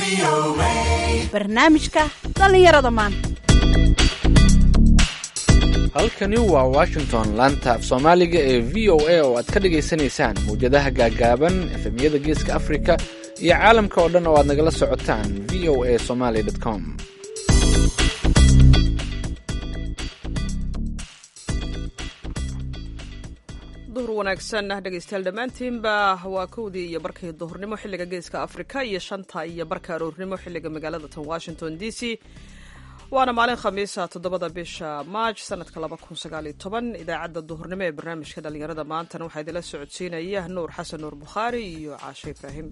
barnaamijka dhallinyarada maanta halkani waa washington laanta af soomaaliga ee v o a oo aad ka dhagaysanaysaan mawjadaha gaagaaban efemyada geeska afrika iyo caalamka oo dhan oo aad nagala socotaan v o a somaly com duhur wanaagsan dhegaystayaal dhammaantiinba waa kowdii iyo barkii duhurnimo xilliga geeska afrika iyo shanta iyo barka aroornimo xilliga magaalada tan washington d c waana maalin khamiisa toddobada bisha maaj sanadka laba kun sagaaliyo toban idaacadda duhurnimo ee barnaamijka dhallinyarada maantana waxaa idinla socodsiinaya nuur xasan nuur bukhaari iyo caashe ibraahim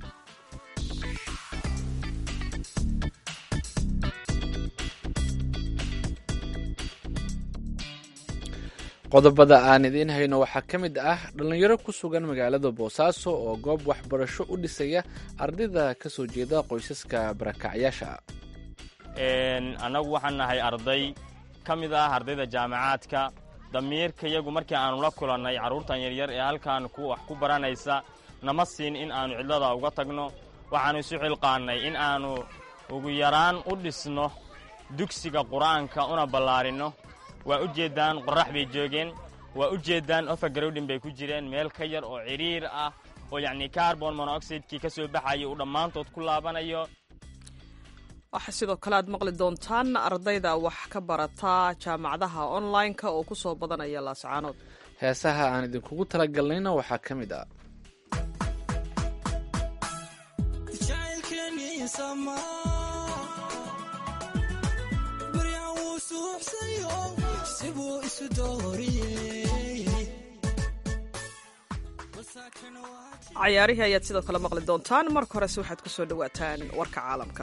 qodobada aan idiin hayno waxaa ka mid ah dhallinyaro ku sugan magaalada boosaaso oo goob waxbarasho u dhisaya ardayda ka soo jeeda qoysaska barakacyaasha annagu waxaan nahay arday ka mid ah ardayda jaamacaadka damiirka yagu markii aannu la kulannay carruurtan yaryar ee halkan wax ku baranaysa nama siin in aannu cidlada uga tagno waxaannu isu xilqaannay in aannu ugu yaraan u dhisno dugsiga qur-aanka una ballaarinno waa u jeeddaan qorrax bay joogeen waa u jeeddaan ofagarowdhin bay ku jireen meel ka yar oo cidhiir ah oo yacnii carbon monoxidekii ka soo baxaya uu dhammaantood ku laabanayo waxaa sidoo kale aad maqli doontaan ardayda wax ka barata jaamacadaha online-ka oo ku soo badanaya laascaanood heesaha aan idinkugu talagalnayna waxaa ka mid ah cayaarihii ayaad sidoo kale maqli doontaan marka horese waxaad ku soo dhowaataan warka caalamka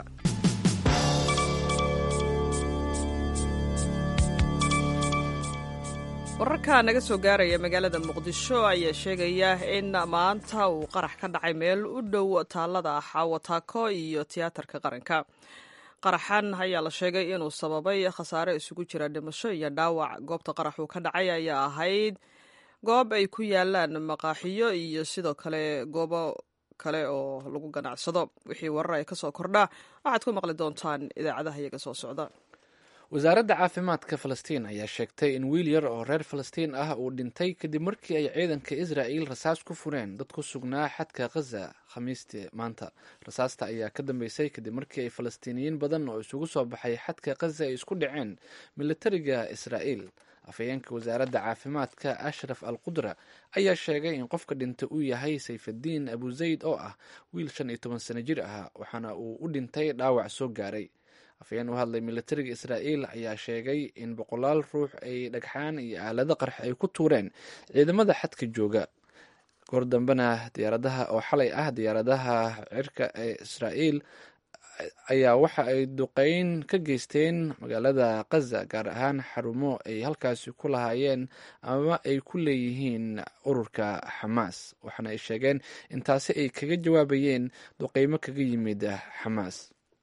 wararka naga soo gaaraya magaalada muqdisho ayaa sheegaya in maanta uu qarax ka dhacay meel u dhow taalada xaawataako iyo tiyaatarka qaranka qaraxan ayaa la sheegay inuu sababay khasaare isugu jira dhimasho iyo dhaawac goobta qaraxuu ka dhacay ayaa ahayd goob ay ku yaalaan maqaaxiyo iyo sidoo kale goobo kale oo lagu ganacsado wixii warar ay ka soo kordha waxaad ku maqli doontaan idaacadaha iyaga soo socda wasaaradda caafimaadka falastiin ayaa sheegtay in wiil yar oo reer falastiin ah uu dhintay kadib markii ay ciidanka israa'iil rasaas ku fureen dad ku sugnaa xadka khaza khamiistii maanta rasaasta ayaa ka dambeysay kadib markii ay falastiiniyiin badan oo isugu soo baxay xadka khaza ay isku dhaceen militariga israa'iil afhayeenka wasaaradda caafimaadka ashraf al qudra ayaa sheegay in qofka dhintay uu yahay sayfaddiin abuzayd oo ah wiil shan iyo toban sano jir ah waxaana uu u dhintay dhaawac soo gaaray afhayeen u hadlay militariga israa'iil ayaa sheegay in boqolaal ruux ay dhagxaan iyo aalado qarx ay ku tuureen ciidamada xadka jooga goor dambena diyaaradaha oo xalay ah diyaaradaha cirka ee israa'iil ayaa waxa ay duqeyn ka geysteen magaalada khaza gaar ahaan xarumo ay halkaasi ku lahaayeen ama ay ku leeyihiin ururka xamaas waxaana ay sheegeen in taasi ay kaga jawaabayeen duqeymo kaga yimid xamaas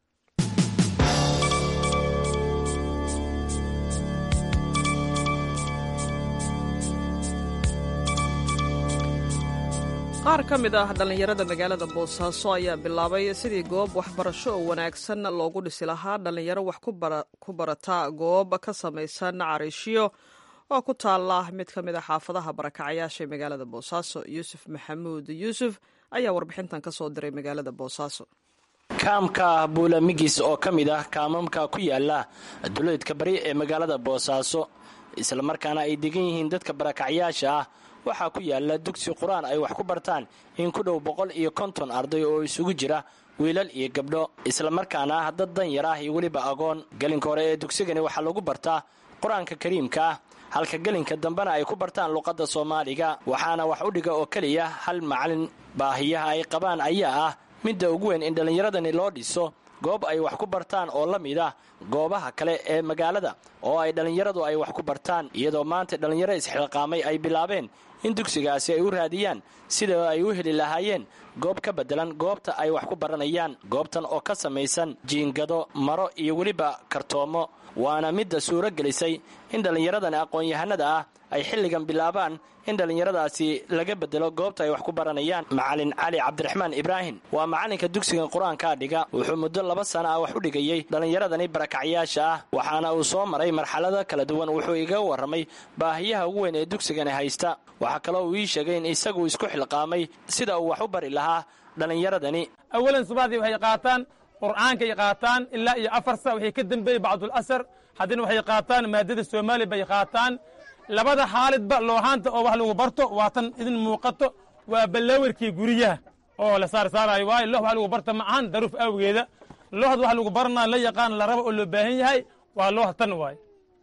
qaar ka mid ah dhallinyarada magaalada boosaaso ayaa bilaabay sidii goob waxbarasho oo wanaagsan loogu dhisi lahaa dhallinyaro wax ku barata goob ka samaysan cariishyo oo ku taala mid ka mid a xaafadaha barakacyaasha ee magaalada boosaaso yuusuf maxamuud yuusuf ayaa warbixintan ka soo diray magaalada boosaaso kaamka buulamigis oo ka mid ah kaamamka ku yaala duleedka bari ee magaalada boosaaso islamarkaana ay degan yihiin dadka barakacyaasha ah waxaa ku yaala dugsi qur-aan ay wax ku bartaan in ku dhow boqol iyo konton arday oo isugu jira wiilal iyo gabdho islamarkaana ah dad dan yar ah iyo weliba agoon gelinka hore ee dugsigani waxaa lagu bartaa qur-aanka kariimka ah halka gelinka dambena ay ku bartaan luqadda soomaaliga waxaana wax u dhiga oo keliya hal macalin baahiyaha ay qabaan ayaa ah midda ugu weyn in dhallinyaradani loo dhiso goob ay wax ku bartaan oo la mid ah goobaha kale ee magaalada oo ay dhallinyaradu ay wax ku bartaan iyadoo maanta dhallinyaro isxilqaamay ay bilaabeen in dugsigaasi ay u raadiyaan sida ay u heli lahaayeen goob ka beddelan goobta ay wax ku baranayaan goobtan oo ka samaysan jiingado maro iyo weliba kartoomo waana midda suuro gelisay in dhallinyaradani aqoon-yahanada ah ay xilligan bilaabaan in dhallinyaradaasi laga bedelo goobta ay wax ku baranayaan macalin cali cabdiraxmaan ibraahim waa macalinka dugsigan qur-aankaa dhiga wuxuu muddo laba sana ah wax u dhigayey dhallinyaradani barakacyaasha ah waxaana uu soo maray marxalado kala duwan wuxuu igaga warramay baahiyaha ugu weyn ee dugsigani haysta waxaa kaloo uu ii sheegay in isagu isku xilqaamay sida uu wax u bari lahaa dhallinyaradani awalan subaxdii waxay qaataan qur'aankay qaataan ilaa iyo afar sa waxay ka dembeeyey bacdulasar haddana waxay qaataan maadada soomaaliya bay qaataan labada xaalidba loohaanta oo wax lagu barto waa tan idin muuqato waa ballaawarkii guryaha oo la saarsaarayo waayo loox wax lagu barta ma ahan daruuf awgeeda looxda wax lagu baranaa la yaqaan la rabo oo loo baahan yahay waa loox tan waayo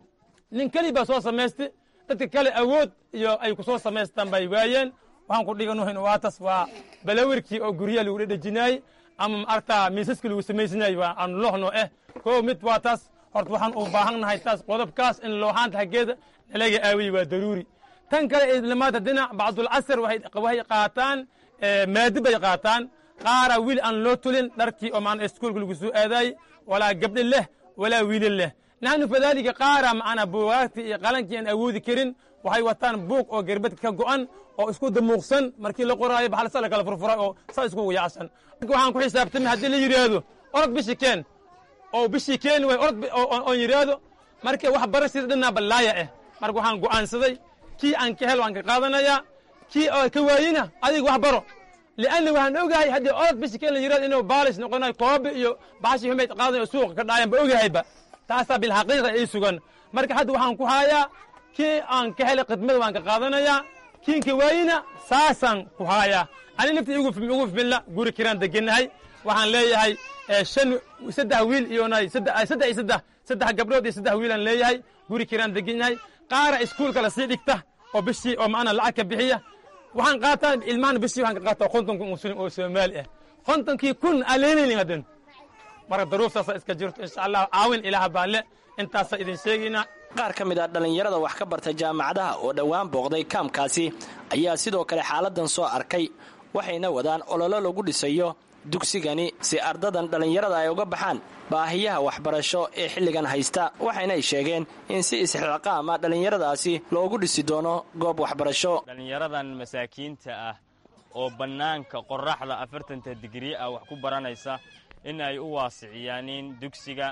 nin keli baa soo samaystay dadka kale awood iyo ay ku soo samaystaan bay waayeen waxaan ku dhiganuhin waa tas waa ballaawarkii oo guryaha lagu dhedhejinaayey ama maaragtaa miisaska lagu samaysanayo waa aan looxno eh koo mid waa taas horta waxaan u baahannahay taas qodobkaas in looxaanta haggeeda lalaga aawiye waa daruuri tan kale islamaada dhinac bacdulcasr waxay qaataan maadi bay qaataan qaara wiil aan loo tulin dharkii oo maana iskuolka lagu soo aadaayey walaa gabdhi leh walaa wiilin leh naxnu fadaalika qaara macnaa buugaagtii iyo qalankii aan awoodi karin waxay wataan buug oo gerbadka ka go'an oo isku damuuqsan markii la qoraayo baxalsa la kala furfuray oo saa iskugu yaacsan waxaan ku xisaabtamay haddii la yidhaahdo orod bishii keen oo bishii keeni way orod oon yidhaahdo marka wax barashada dhinaa ballaaya ah marka waxaan go'aansaday kii aan ka hel waan ka qaadanayaa kii oo ka waayina adiga wax baro lianna waxaan ogahay haddii orod bishii keen la yidhahdo inuu baalis noqonayo koobe iyo baxashii xumayd qaadanayo suuqa ka dhaayan ba ogahayba taasaa bilxaqiiqa ii sugan marka hadda waxaan ku haayaa kii aan ka helay khidmada waan ka qaadanayaa kiinka waayina saasaan ku haayaa ani naftii ugu fimilla guri kiraan degennahay waxaan leeyahay shan saddex wiil iyo saddex iyo saddex saddex gabdhood iyo saddex wiilaan leeyahay guri kiraan degenyahay qaara iskuulka la sii dhigta oo bishii oo macnaa lacag ka bixiya waxaan qaataa ilmahan bishii waxaan ka qaataa konton kun muslim oo soomaali ah kontonkii kun aleenaynin haddan marka daruuftaasa iska jirto insha allah caawin ilaah baa le intaasa idin sheegaynaa qaar ka mid ah dhallinyarada wax ka barta jaamacadaha oo dhowaan booqday kaamkaasi ayaa sidoo kale xaaladan soo arkay waxayna wadaan ololo lagu dhisayo dugsigani si ardadan dhallinyarada ay uga baxaan baahiyaha waxbarasho ee xilligan haysta waxaynay sheegeen in si isxilqaama dhallinyaradaasi loogu dhisi doono goob waxbarasho dhallinyaradan masaakiinta ah oo bannaanka qorraxda afartanta digrii ah wax ku baranaysa in ay u waasiciyaanin dugsiga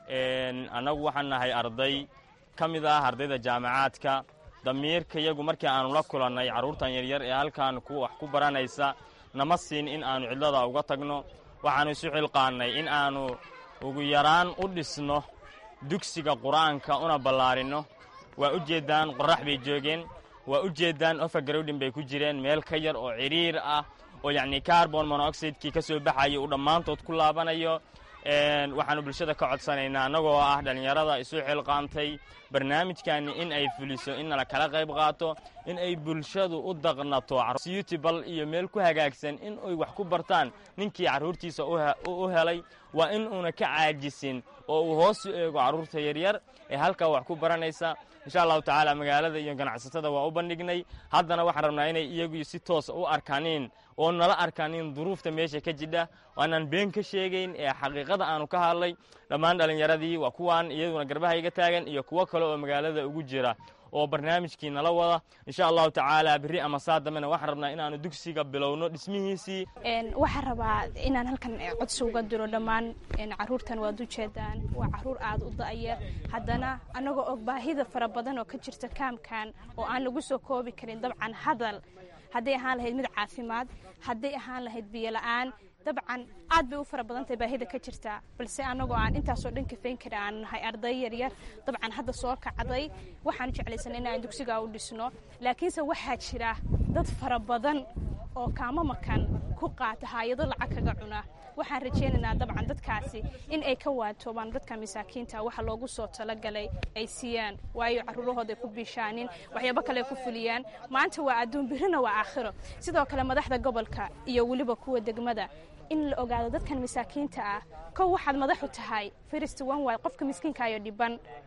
annagu waxaan nahay arday ka mid ah ardayda jaamacaadka damiirka yagu markii aanu la kulannay carruurtan yaryar ee halkan wax ku baranaysa nama siin in aanu cidlada uga tagno waxaannu isu xilqaannay in aanu ugu yaraan u dhisno dugsiga qur-aanka una ballaarinno waa u jeeddaan qorrax bay joogeen waa u jeeddaan ofagarowdhin bay ku jireen meel ka yar oo cidhiir ah oo yacnii carbon monoxidekii ka soo baxayay uu dhammaantood ku laabanayo waxaannu bulshada ka codsanaynaa annagoo ah dhallinyarada isu xilqaantay barnaamijkani in ay fuliso in nala kala qayb qaato in ay bulshadu u daqnato siyutibal iyo meel ku hagaagsan in ay wax ku bartaan ninkii carruurtiisa u helay waa in uuna ka caajisin oo uu hoos u eego carruurta yaryar ee halkaa wax ku baranaysa insha allahu tacaala magaalada iyo ganacsatada waa u bandhignay haddana waxaan rabnaa inay iyagu si toosa u arkaanin oo nala arkaanin duruufta meesha ka jidha waanaan been ka sheegayn ee xaqiiqada aanu ka hadlay dhammaan dhallinyaradii waa kuwaan iyaduna garbaha iga taagan iyo kuwo kale oo magaalada ugu jira oo barnaamijkii nala wada insha allahu tacaala berri ama saa dambena waxaan rabnaa inaanu dugsiga bilowno dhismihiisii waxaan rabaa inaan halkan codsi uga diro dhammaan caruurtan waad u jeedaan waa caruur aada u da'yar haddana annagoo og baahida fara badan oo ka jirta kaamkan oo aan lagu soo koobi karin dabcan hadal hadday ahaan lahayd mid caafimaad hadday ahaan lahayd biyola-aan dabcan aad bay u fara badantahay baahida ka jirtaa balse annagoo aan intaasoo dhan kafayn kara aan nahay arday yaryar dabcan hadda soo kacday waxaan jeclaysanay in aan dugsigaa u dhisno laakiinse waxaa jira dad fara badan oo kaamamakan ku qaata haayado lacag kaga cuna waxaan rajaynaynaa dabcan dadkaasi in ay ka waatoobaan dadka masaakiinta waxa loogu soo talagalay ay siiyaan waayo caruurahooda ay ku biishaanin waxyaabo kale ay ku fuliyaan maanta waa adduun birina waa aakhiro sidoo kale madaxda gobolka iyo weliba kuwa degmada in la ogaado dadkan masaakiinta ah kow waxaad madaxu tahay first one way qofka miskiinka iyo dhiban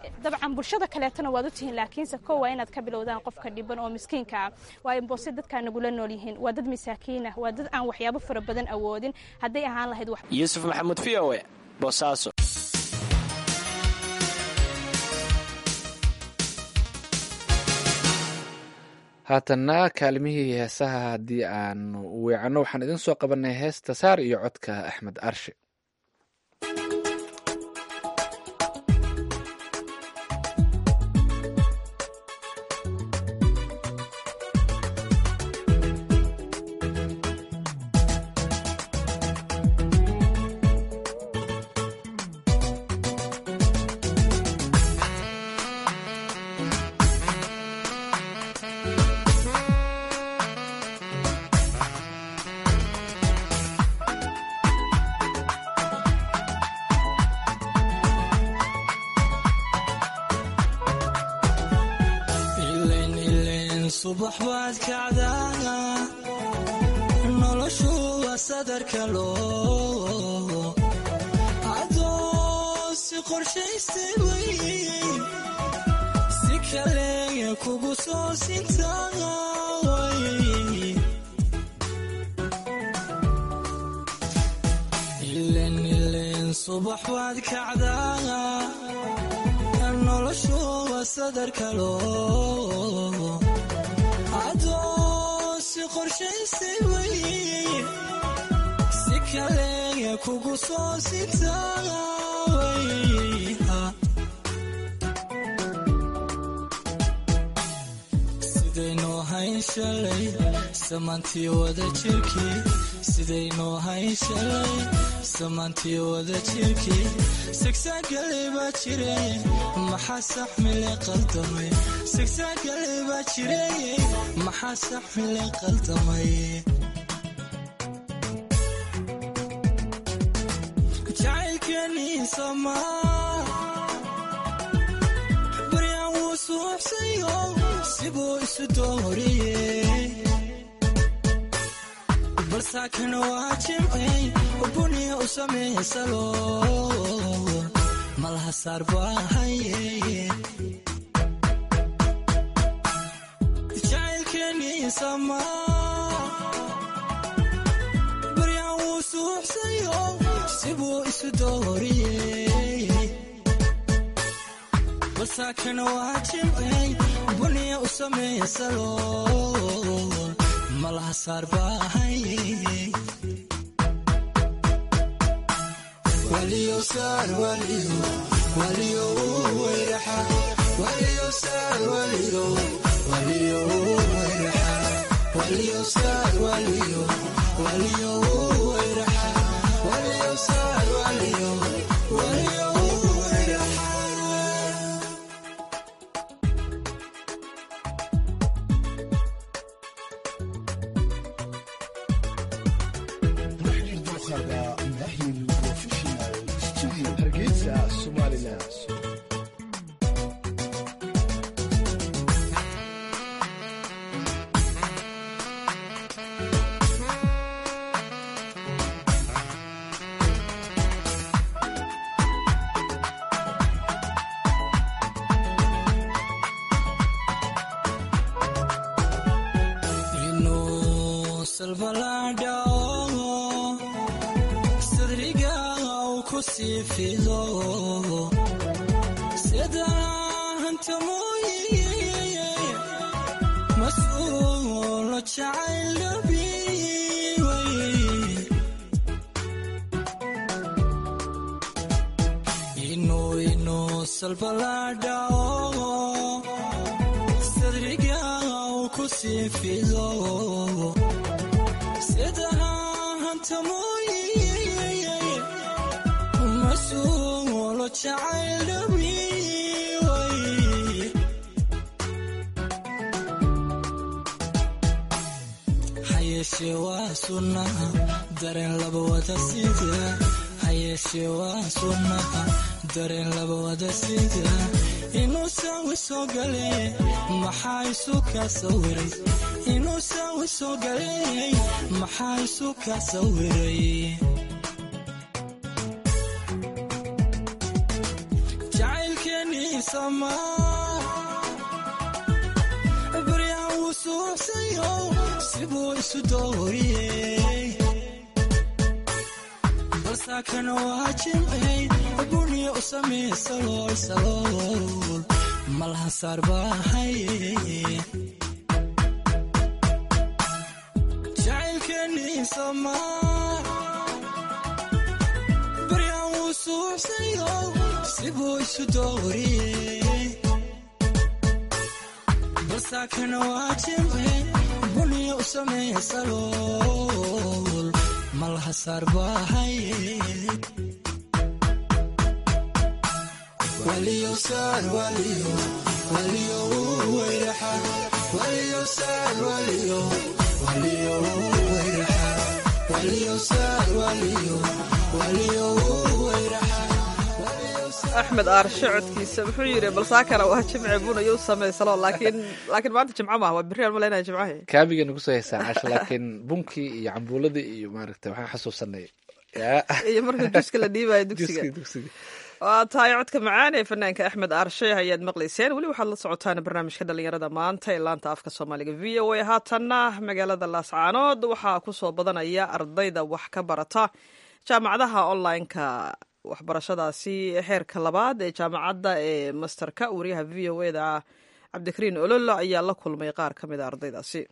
dabcan bulshada kaleetona waad u tihiin laakiinse ko waa inaad ka bilowdaan qofka dhiban oo miskiinka ah waayo boose dadkaa nagula nool yihiin waa dad masaakiin ah waa dad aan waxyaabo fara badan awoodin hadday ahaan lahayd wax yuusuf maxamuud v o e boosaaso haatanna kaalimihii heesaha haddii aan weecanno waxaan idin soo qabanay heesta saar iyo codka axmed arshe subax baad kacdaa noloshu waa sadarka loo adoo si qorshaystay wey si kaleya kugu soo sintaa ilen ilen subax baad kacdaa noloshu waa sadarka loo adoo si qorshaystay wey si kaleya kugu soo sintaa sidaynoo hayn shalay samaantii wada jirkii sidaynoo hayn shalay samaantii wada jirkii sigsaagale baa jireye maxaa saxmile qaldamay sigsaagale baa jireye maxaa saxmile qaldamay jacaylkeenii somaa baryaan wuu suuxsayo sibuu isu dooriyey balsaakana waa jimcey buniya u samaysalo malaha saar baa haye jacaylkeenii samaa baryaan wuu suuxsayo sibuu isu dooriyey balsaakana waa jimcey buniya u samaysalo malaha saar baa haye inuu salbalaadhao sadriga u ku sii fido sida hantamooye mas-uulo jacayl dhabi inuu inuu salbalaadhao sadriga u ku sii fido sida hantamooye mas-uulo jacayl dhabi hayeeshee waa sunnaha dareen laba wada sida hayeeshee waa sunnaha dareen laba wada sida inuu saawi soo galey maxaa isu ka sawiray inuu saawi soo galey maxaa isu ka sawiray jacaylkeenii samaa baryaan wuu suuxsayo sibuu isu dooriyey balsaakana waa jimcey buniya u samee salool salool malhasaar baahaye jacaylkeenii samaa baryaan wuu suuxsayo sibuu isu dooriyey balsaakana waa jimcey buniya u samee salool malhasaar baahaye waliyo saar waliyo waliyo wayraxa waliyo saar waliyo waliyo wayraxa waliyo saar waliyo waliyo wayraxa axmed aarshe codkiisa muxuu yidhi balsaakana waa jimce bunayo u samaysalo laakiin laakiin maanta jimco maaha waa berri aan malaynaya jimcahe kaabiga nagu soo heysaan casha laakiin bunkii iyo cambuuladii iyo maaragta waxaan xasuusanay yaa iyo marka juuska la dhiibayo dugsiga juskii dugsiga waa tahay codka macaan ee fanaanka axmed aarshe ayaad maqlayseen weli waxaad la socotaan barnaamijka dhalinyarada maanta ee laanta afka soomaaliga v o a haatanna magaalada laascaanood waxaa kusoo badanaya ardayda wax ka barata jaamacadaha online-ka waxbarashadaasi xeerka labaad ee jaamacadda ee masterka wariyaha v o e da cabdikariin ololo ayaa la kulmay qaar ka mid a ardaydaasi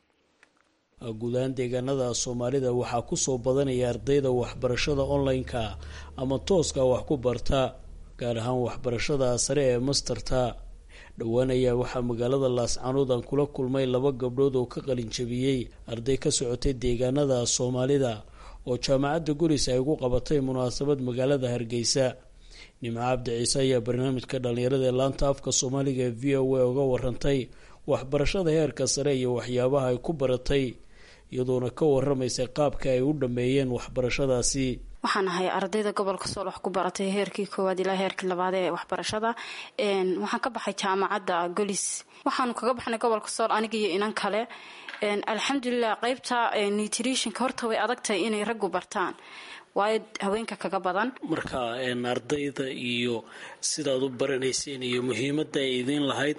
guud ahaan deegaanada soomaalida waxaa kusoo badanaya ardayda waxbarashada online-ka ama tooska wax ku barta gaar ahaan waxbarashada sare ee masterta dhowaan ayaa waxaa magaalada laascaanood aan kula kulmay laba gabdhood oo ka qalin jabiyey arday ka socotay deegaanada soomaalida oo jaamacadda guris ay ugu qabatay munaasabad magaalada hargeysa nimco cabdi ciise ayaa barnaamijka dhalinyarada ee laanta afka soomaaliga ee v o a uga warantay waxbarashada heerka sare iyo waxyaabaha ay ku baratay iyadoona ka waramaysay qaabka ay u dhameeyeen waxbarashadaasi waxaan ahay ardayda gobolka sool wax ku baratay heerkii koowaad ilaa heerkii labaad ee waxbarashada waxaan ka baxay jaamacadda golis waxaanu kaga baxnay gobolka sool aniga iyo inan kale alxamdulilah qeybta nutritionka horta way adagtahay inay raggu bartaan waayo haweenka kaga badan marka ardayda iyo sidaad u baranayseen iyo muhiimada ay idiin lahayd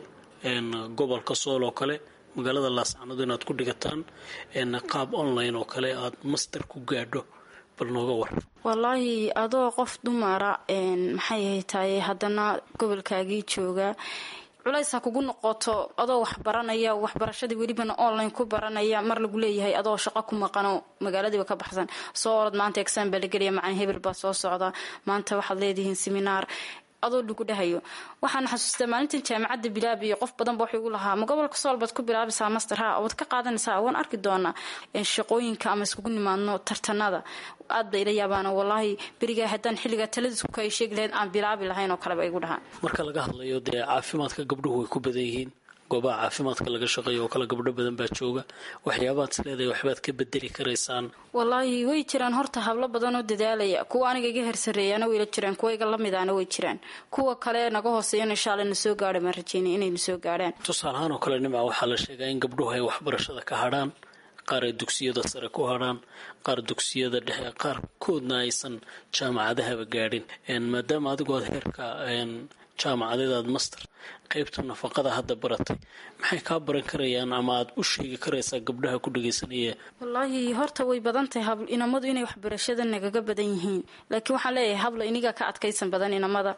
gobolka sool oo kale magaalada laascanood inaad ku dhigataan qaab online oo kale aad master ku gaadho bal nooga war wallaahi adoo qof dumara maxay haytaye haddana gobolkaagii jooga culays ha kugu noqoto adoo wax baranaya waxbarashadii welibana online ku baranaya mar lagu leeyahay adoo shaqo ku maqano magaaladiiba ka baxsan soo orod maanta exam baa la gelaya macalin hebel baa soo socda maanta waxaad leedihiin seminaar adoo lagu dhahayo waxaan xasuustaa maalintan jaamacadda bilaab iyo qof badan ba waxay ugu lahaa ma gobolka sool baad ku bilaabaysaa master ha waad ka qaadanaysaa waan arki doonaa shaqooyinka ama iskugu nimaadno tartanada aad bay ila yaabaana wallaahi berigaa haddaan xilligaa taladiis ku kay sheegi lahayd aan bilaabi lahayn oo kaleba igu dhahaan marka laga hadlayo dee caafimaadka gabdhuhu way ku badan yihiin goobaha caafimaadka laga shaqeeyo oo kale gabdho badan baa jooga waxyaabaad is leedahay waxbaad ka bedeli karaysaan wallaahi way jiraan horta hablo badan oo dadaalaya kuwa aniga iga hersareeyana wayla jiraan kuwa iga lamidaana way jiraan kuwa kale naga hooseeyana insha alla na soo gaadha maan rajeynay inay na soo gaadhaan tusaalahaan oo kale nimca waxaa la sheegaa in gabdhuhu ay waxbarashada ka hadhaan qaar ay dugsiyada sare ku hadhaan qaar dugsiyada dhexe qaarkoodna aysan jaamacadahaba gaadhin maadaama adigu aad heerka jaamacadeed aad master qaybta nafaqada hadda baratay maxay kaa baran karayaan ama aad u sheegi karaysaa gabdhaha ku dhagaysanaya wallaahi horta way badan tahay inamadu inay waxbarashada nagaga badan yihiin laakiin waxaan leeyahay habla iniga ka adkaysan badan inamada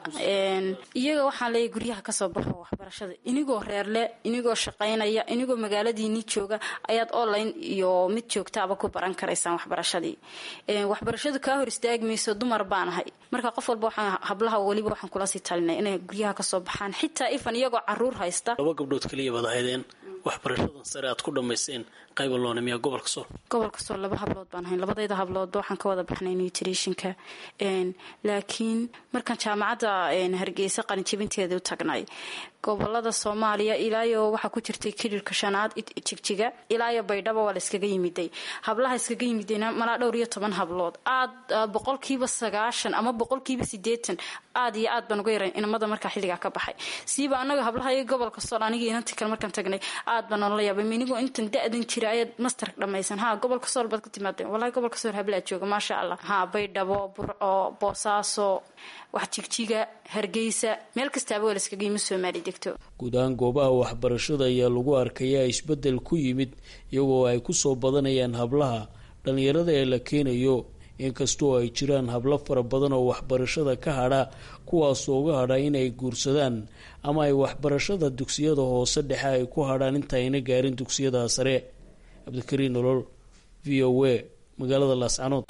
iyaga waxaan leeyahay guryaha kasoo baxo waxbarashada inigoo reerle inigoo shaqaynaya inigoo magaaladiini jooga ayaad online iyo mid joogtaaba ku baran karaysaan waxbarashadii waxbarashadu kaa hor istaagmayso dumar baan ahay marka qof walba waxaan hablaha weliba waxaan kula sii talinay inay guryaha kasoo baxaan xitaa ifan iyagoo caruur haysta laba gabdhood kaliya baad ahaydeen waxbarashadan sare aad ku dhammayseen qayba loonimiya gobolka sool gobolka sool laba hablood baan ahayn labadayda habloodba waxaan ka wada baxnay nutritionka laakiin markaan jaamacadda hargeysa qalinjabinteeda u tagnay gobolada soomaaliya ilaayo waxaa ku jirtay kilirka shanaad jigjiga ilaayo baydhabo waa la iskaga yimiday hablaha iskaga yimidayna malaa dhowr iyo toban hablood aad boqolkiiba sagaashan ama boqolkiiba sideetan aad iyo aad baan uga yaran inamada markaa xilligaa ka baxay siiba anaga hablaha iyo gobolka sool anigii inanti kale markaan tagnay aad baan noola yaabay minigoo intan da-dan jira ayaad masterka dhammaysan ha gobolka sool baad ka timaadeen wallahi gobolka sool hablaa jooga maasha allah ha baydhabo burco boosaaso wax jigjiga hargeysa meel kastaaba waa laskaga yimi soomaali degto guud ahaan goobaha waxbarashada ayaa lagu arkayaa isbeddel ku yimid iyagoo ay ku soo badanayaan hablaha dhallinyarada ee la keenayo inkastoo ay jiraan hablo fara badan oo waxbarashada ka hadha kuwaasoo uga hadha inay guursadaan ama ay waxbarashada dugsiyada hoose dhexe ay ku hadhaan inta ayna gaarin dugsiyada sare cabdikariin nolol v o a magaalada laascanood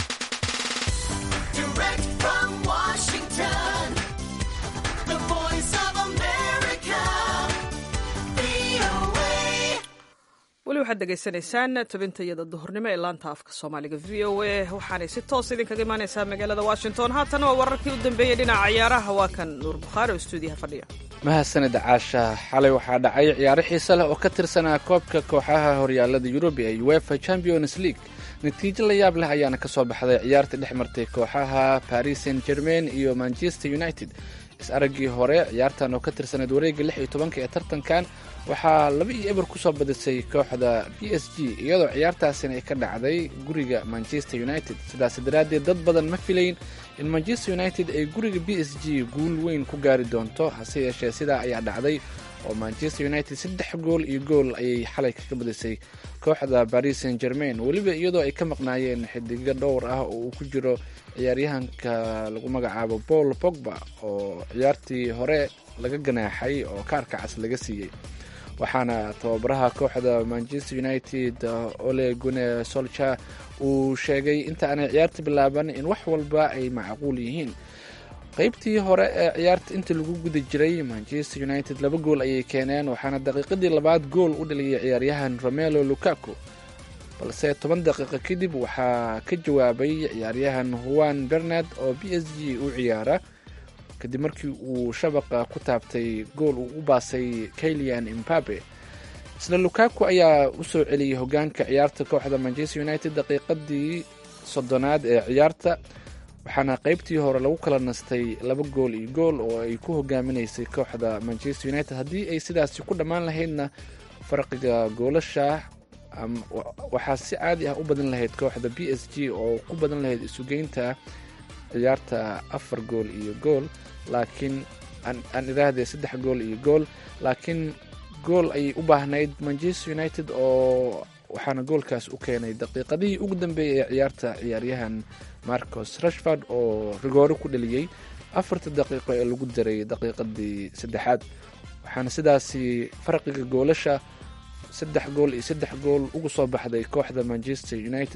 weli waxaad degeysanaysaan tabintayada duhurnimo ee laanta afka soomaaliga v o a waxaanay si toos idinkaga imaaneysaa magaalada washington haatan waa wararkii u dambeeyey dhinaca ciyaaraha waa kan nuur bukhaari oo stuudiyaha fadhiya mahadsanid caasha xalay waxaa dhacay ciyaaro xiise leh oo ka tirsanaa koobka kooxaha horyaalada yurub ee uefa champions league natiijo la yaab leh ayaana ka soo baxday ciyaartii dhex martay kooxaha paris saint germain iyo manchester united is-araggii hore ciyaartan oo ka tirsaneed wareegga lix iyo tobanka ee tartankan waxaa laba iyo eber kusoo badisay kooxda b s g iyadoo ciyaartaasina ay ka dhacday guriga manchester united sidaas daraaddeed dad badan ma filayn in manchester united ay guriga b s g guul weyn ku gaari doonto hase yeeshee sidaa ayaa dhacday oo manchester united saddex gool iyo gool ayay xalay kaga badisay kooxda paris saint germain weliba iyadoo ay ka maqnaayeen xidigo dhowr ah oo uu ku jiro ciyaaryahanka lagu magacaabo paul pogba oo ciyaartii hore laga ganaaxay oo kaarka cas laga siiyey waxaana tababaraha kooxda manchester united ole gune solcha uu sheegay inta aanay ciyaarta bilaaban in wax walba ay macquul yihiin qeybtii hore ee ciyaarta inta lagu guda jiray manchester united laba gool ayay keeneen waxaana daqiiqadii labaad gool u dhaliyay ciyaaryahan romelo lukaku balse toban daqiiqo kadib waxaa ka jawaabay ciyaaryahan juan bernard oo b s g u ciyaara kadib markii uu shabaqa ku taabtay gool uu u baasay kailian imbabe isla lukaku ayaa u soo celiyey hogaanka ciyaarta kooxda manchester united daqiiqadii soddonaad ee ciyaarta waxaana qeybtii hore lagu kala nastay laba gool iyo gool oo ay ku hogaaminaysay kooxda manchester united haddii ay sidaasi ku dhammaan lahaydna farqiga goolasha waxaa si caadi ah u badan lahayd kooxda b s g oo ku badan lahayd isugeynta ciyaarta afar gool iyo gool laakiin aan idhaahdee saddex gool iyo gool laakiin gool ayay u baahnayd manchester united oo waxaana goolkaas u keenay daqiiqadihii ugu dambeeyay ee ciyaarta ciyaaryahan marcos rashford oo rigoore ku dhaliyey afarta daqiiqo ee lagu daray daqiiqadii saddexaad waxaana sidaasi farqiga goolasha saddex gool iyo saddex gool ugu soo baxday kooxda manchester united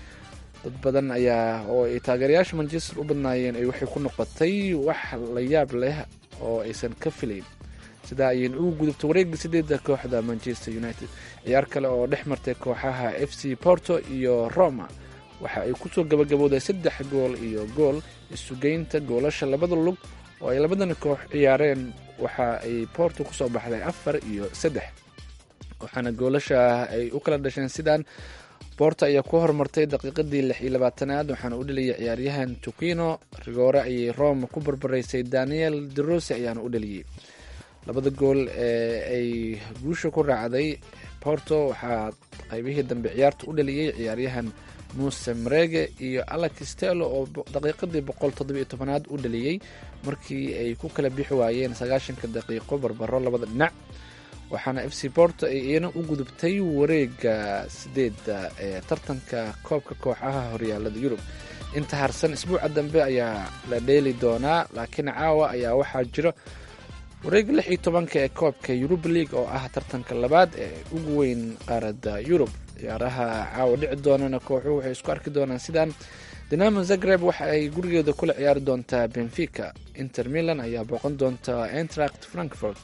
dad badan ayaa oo ay taageerayaasha manchester u badnaayeen ay waxay ku noqotay wax la yaab leh oo aysan ka filayn sidaa ayayna ugu gudubtay wareegga sideedda kooxda manchester united ciyaar kale oo dhex martay kooxaha f c porto iyo roma waxa ay kusoo gabagabowday saddex gool iyo gool isugeynta goolasha labada lug oo ay labadana koox ciyaareen waxa ay porto kusoo baxday afar iyo saddex waxaana goolasha ay u kala dhasheen sidaan borto ayaa ku horumartay daqiiqadii lix iyo labaatanaad waxaana u dhaliyay ciyaaryahan tukino rigoore ayay roma ku barbaraysay daniel derosi ayaana u dhaliyey labada gool ee ay guusha ku raacday porto waxaa qaybihii dambe ciyaarta u dhaliyey ciyaaryahan muse marege iyo alex stelo oo daqiiqadii boqol toddobiyo tobanaad u dhaliyey markii ay ku kala bixi waayeen sagaashanka daqiiqo barbaro labada dhinac waxaana f c porto ay iyana u gudubtay wareega sideedda ee tartanka koobka kooxaha horyaalada yurub inta harsan isbuuca dambe ayaa la dheeli doonaa laakiin caawa ayaa waxaa jiro wareega lix iyo tobanka ee koobka yuruba league oo ah tartanka labaad ee ugu weyn qaaradda yurub ciyaaraha caawa dhici doonana kooxuhu waxay isku arki doonaan sidaan dinamo zagreb waxa ay gurigeeda kula ciyaari doontaa benfica inter milan ayaa booqan doonta entract frankfort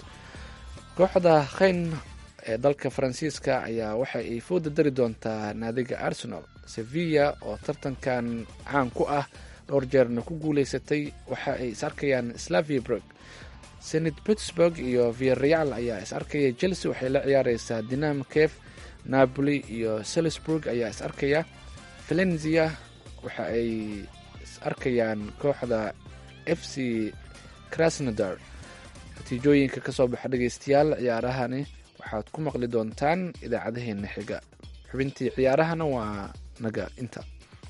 kooxda khayn ee dalka faransiiska ayaa waxa ay fooda dari doontaa naadiga arsenal sevilla oo tartankan caan ku ah dhowr jeerna ku guuleysatay waxa ay is arkayaan slaviabrug senit pittsburg iyo viareal ayaa is arkaya chelsea waxay la ciyaareysaa dinam kef napoli iyo salisburg ayaa is arkaya valenzia waxa ay is arkayaan kooxda f c krasnodar natiijooyinka kasoo baxa dhegeystayaal ciyaarahani waxaad ku maqli doontaan idaacadaheena xiga xubintii ciyaarahana waa naga inta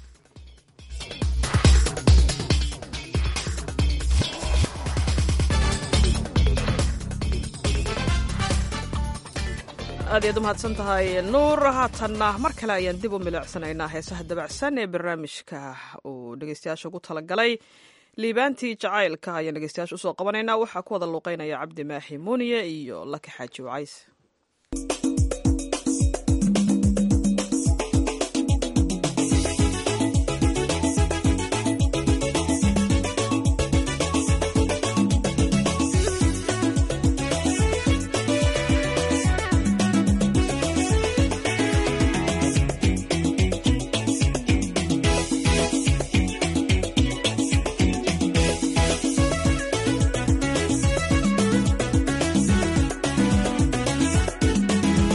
aad iyaad u mahadsan tahay nuur haatanna mar kale ayaan dib u milicsanaynaa heesaha dabacsan ee barnaamijka uu dhegeystayaasha ugu talagalay liibaantii jacaylka ayaan dhegeystayaasha usoo qabanaynaa waxaa ku wada luuqeynaya cabdi maaxi muuniye iyo laki xaaji wacays Thank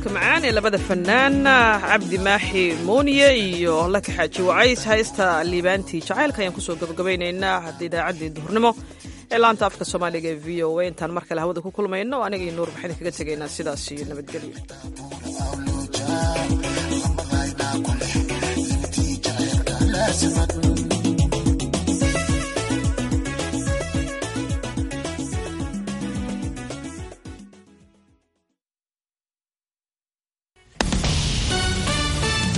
codadka macaan ee labada fanaan cabdi maaxi muuniye iyo laka xaaji wacays haysta liibaantii jacaylka ayaan kusoo gabagabaynaynaa hadda idaacaddii duhurnimo ee laanta afka soomaaliga ee v o a intaan mar kale hawada ku kulmayno aniga iyo nuur waxaan kaga tegaynaa sidaas iyo nabadgelyo